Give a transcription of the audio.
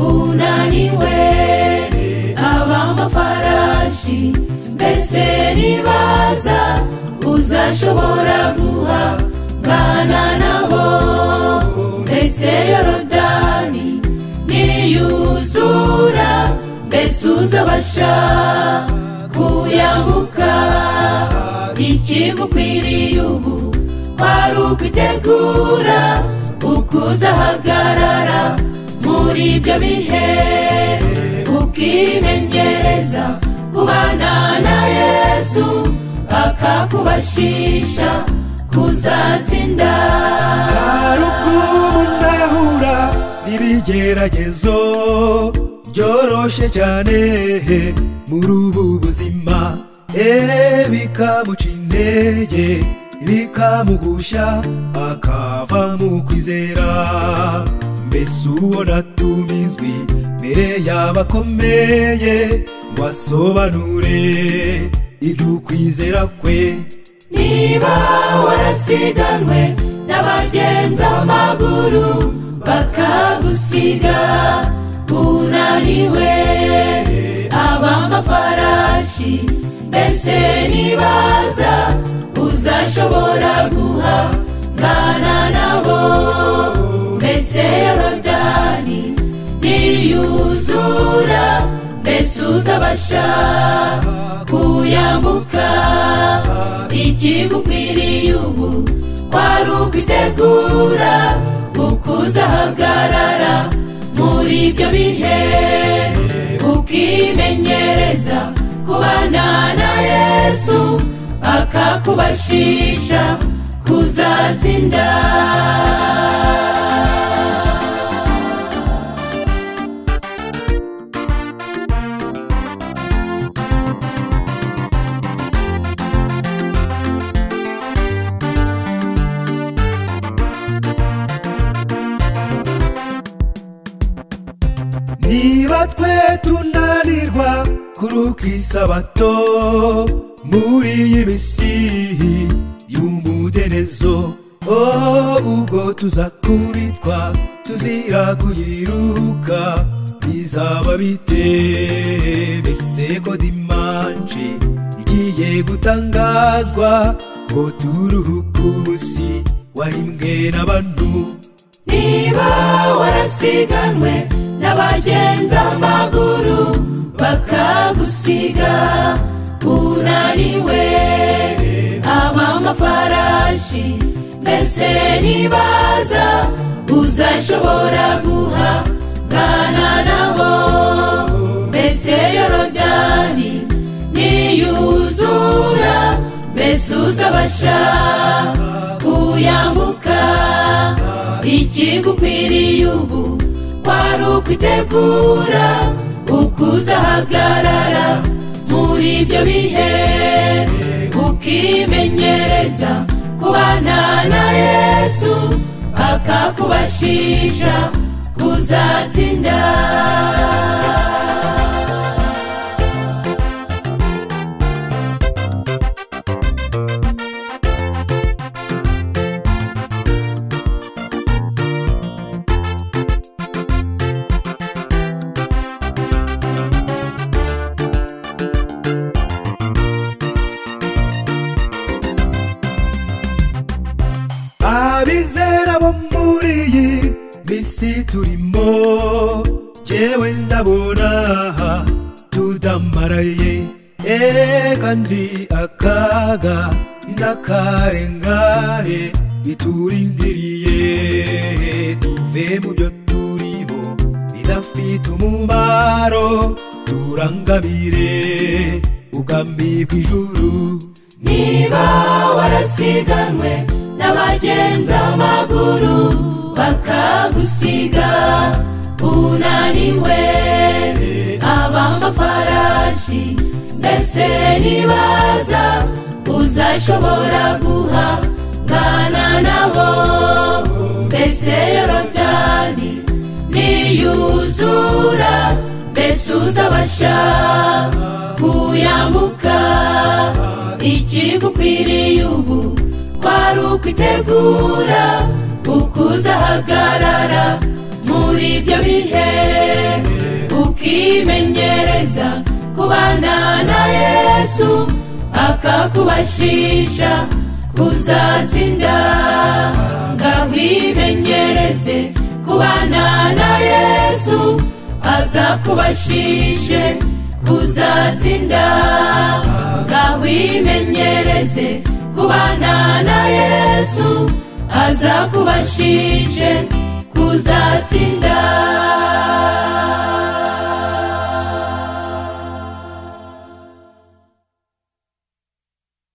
munaniwe ab'amafarashi mbese nibaza uzashobora guhangana nabo mbese yorodani niyuzura mbese uzabasha kuyambuka ikigukwiriye ubu kwari ukwitegura ukuzahagarara muri ibyo bihe ukimenyereza kubana na yesu akakubashisha kuzatsinda harukumu ndahura n'ibigeragezo byoroshye cyane muri ubu buzima eee bikamuca intege bikamugusha akava mu kwizera mbese uwo natumizwi mbere y'abakomeye ngo asobanure iby'ukwizera kwe niba warasiganwe n'abagenza amaguru bakagusiga unaniwe ab'amafarashi mbese nibaza uzashobora guhangana nabo mbese yorodani niyuzura mbese uzabasha kuyambuka ikigukwiriye ubu kwari ukwitegura ukuzahagarara muri ibyo bihe ukimenyereza kubana na yesu akakubashisha kuzatsinda niba twe tunanirwa kuruka isabato muri iyi misi y'umuderezo oh, ubwo tuzakuritwa tuzira kuyiruka bizaba bite mbese ko dimanje igiye gutangazwa ngo turuhuke umunsi wahimbwe n'abantu niba warasiganwe n'abagenza amaguru bakagusiga unaniwe ab'amafarashi mbese nibaza uzashobora guhangana nabo mbese yorodani niyuzura mbese uzabasha kuyambuka ikigukwiriye ubu kwari ukwitegura ukuzahagarara muri ibyo bihe ukimenyereza kubana na yesu akakubashisha kuzatsinda abizera bo muri iyi misi turimo jyewe ndabona tudamaraye eee kandi akaga n'akarengane biturindiriye tuve mu byo turimo bidafite umumaro turangamire ubwami bw'ijuru niba warasiganwe n'abagenza amaguru bakagusiga unaniwe ab'amafarashi mbese nibaza uzashobora guhangana nabo mbese yorodani niyuzura mbese uzabasha kuyambuka ikigukwiriye ubu kwari ukwitegura ukuzahagarara muri ibyo bihe kubashisha kuzatsinda ngahimenyereze kubana na yesu aza kubashishe kuzatsinda ngahimenyereze kubana na yesu aza kubashishe kuzatsinda